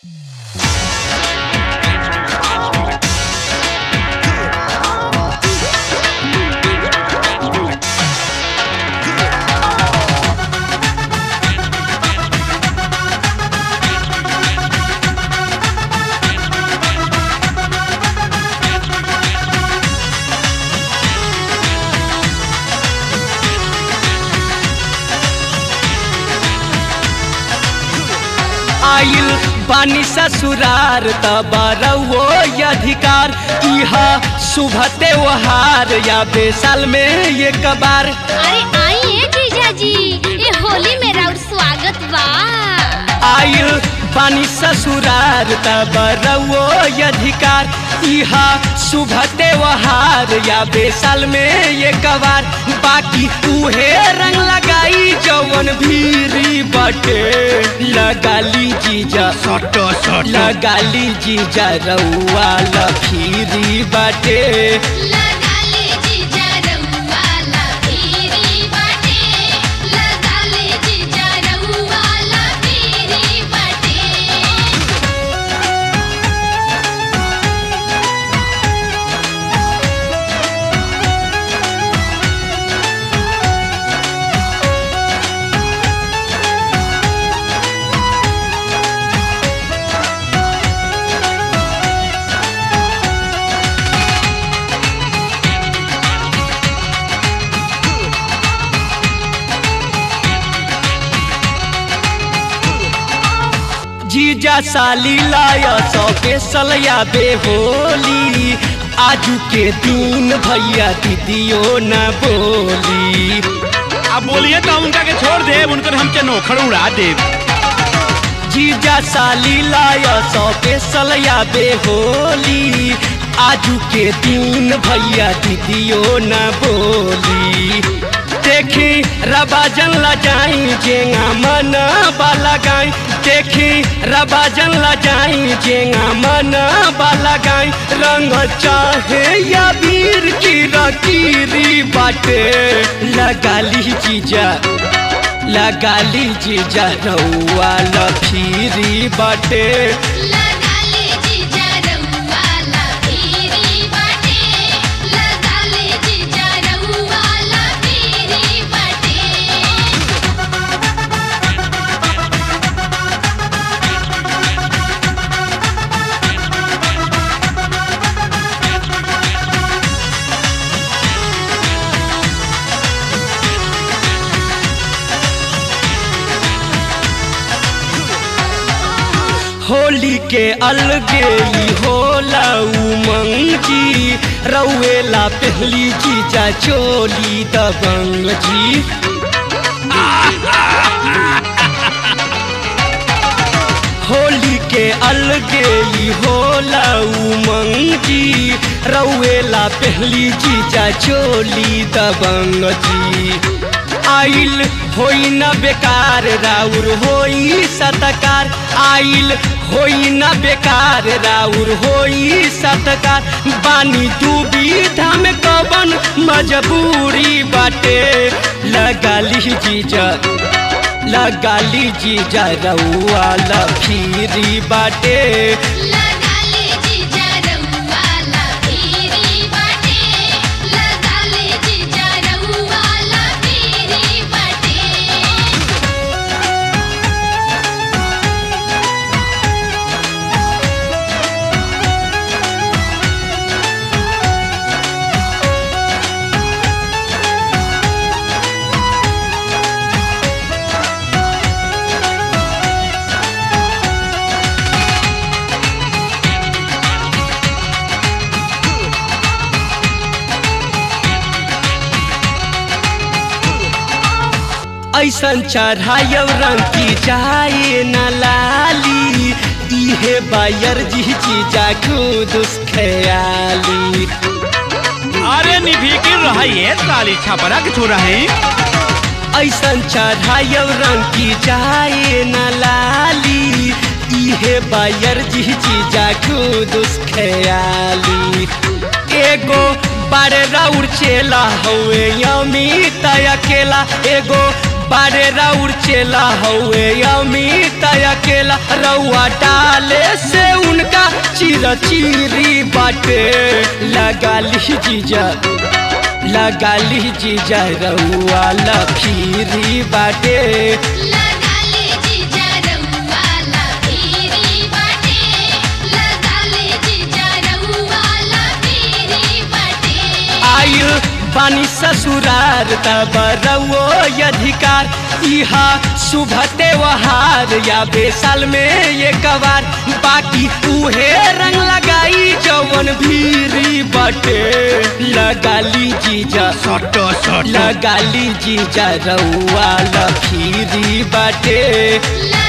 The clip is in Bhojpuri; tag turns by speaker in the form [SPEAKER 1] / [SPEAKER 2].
[SPEAKER 1] आइल बानी ससुरार तबरवो अधिकार इहा शुभ त्योहार या बेसाल में ये कबार
[SPEAKER 2] अरे आइए जीजा जी ये होली में राउर स्वागत बा
[SPEAKER 1] आइल बानी ससुरार तबरवो अधिकार इहा शुभ त्योहार या बेसाल में ये कबार बाकी उहे रंग लगाई जवन भीरी बटे लगाली जीजा
[SPEAKER 3] सट सट
[SPEAKER 1] लगाली जीजा रउआ लखीरी बाटे
[SPEAKER 2] लगा ले जीजा रउआ लफीरी बाटे लगा ले जीजा रउआ लफीरी बाटे
[SPEAKER 1] जीजा साली लाया सौ के सलया बेहोली आजू के दिन भैया दीदियो न बोली
[SPEAKER 3] अब बोलिए तो उनका के छोड़ दे उनकर हमके नोखर उड़ा दे
[SPEAKER 1] जीजा साली लाया सौ के सलया बेहोली आजू के दिन भैया दीदियो न बोली देखी रबाजन लजाई जेंगा मन बाला गाई देखी रबाजन लजाई जेंगा मन बाला गाई रंग चाहे या वीर की रकीरी बाटे लगाली जीजा लगाली जीजा रउआ लफीरी बाटे
[SPEAKER 2] लगा ले जीजा रउआ लफीरी बाटे लगा ले जीजा रउआ लफीरी बाटे
[SPEAKER 1] होली के अलगे ई होला उमंग जी रउएला पहली जीजा चोली दबंग जी होली के अलगे ई होला उमंग जी रउएला पहली जीजा चोली दबंग जी आइल होई न बेकार राउर होई सतकार आइल होई न बेकार राउर होई सतकार बानी दुविधा में कवन मजबूरी बाटे लगाली जीजा लगाली जीजा रउआ लफीरी बाटे
[SPEAKER 2] लगा ले जीजा रउआ लफीरी बाटे लगा ले जीजा रउआ लफीरी बाटे
[SPEAKER 1] ऐसन चढ़ायब रंग की जाए न लाली इहे बायर जी जीजा खुद ख्याली
[SPEAKER 3] अरे निभिकिर रहिए साली छपरा के छोड़ा है
[SPEAKER 1] ऐसन चढ़ायब रंग की जाए न लाली इहे बायर जी जीजा खुद ख्याली एगो बारे राउर चेला हवे अमित अकेला एगो बारे राउर चेला हौए अमित अकेला रउआ डाले से उनका चिर चिरी बाटे लगा ली जीजा लगा ली जीजा रउआ लफीरी बाटे
[SPEAKER 2] लगा ले जीजा रउआ ला फेरी बाटे लगा ले जीजा रउआ ला फेरी बाटे
[SPEAKER 1] आयु बानी ससुरार तब रउओ अधिकार इहा शुभ त्योहार या बेसाल में ये कवार बाकी उहे रंग लगाई जवन भीरी बटे लगा ली जीजा
[SPEAKER 3] सटो सटो
[SPEAKER 1] लगा ली जीजा रउआ लफीरी बाटे
[SPEAKER 2] लगा